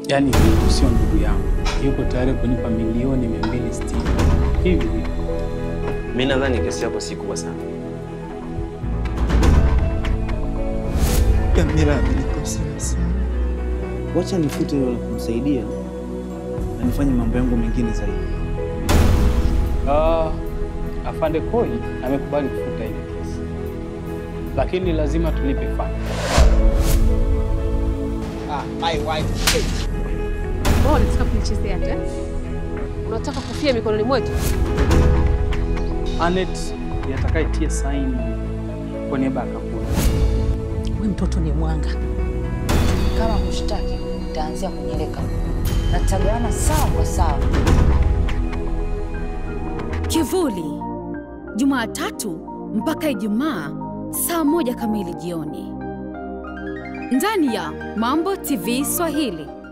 Yaani huyu sio ndugu yangu, yuko tayari kunipa milioni 260 hivi. Mi nadhani kesi yako si kubwa sana. Kamila amenikosea sana. Wacha nifute hilo la kumsaidia na nifanye mambo yangu mengine zaidi. Ah, afande Koi amekubali kufuta ile kesi, lakini lazima tulipe faini. Wewe unataka kunichezea tu eh? Unataka kufia mikononi mwetu? Anet ndiye atakayetia saini kwa niaba ya kampuni. We mtoto ni mwanga. Kama kushtaki, nitaanzia kwenye ile kampuni na tutagawana sawa kwa sawa. Kivuli, Jumatatu mpaka Ijumaa saa moja kamili jioni ndani ya Mambo TV Swahili.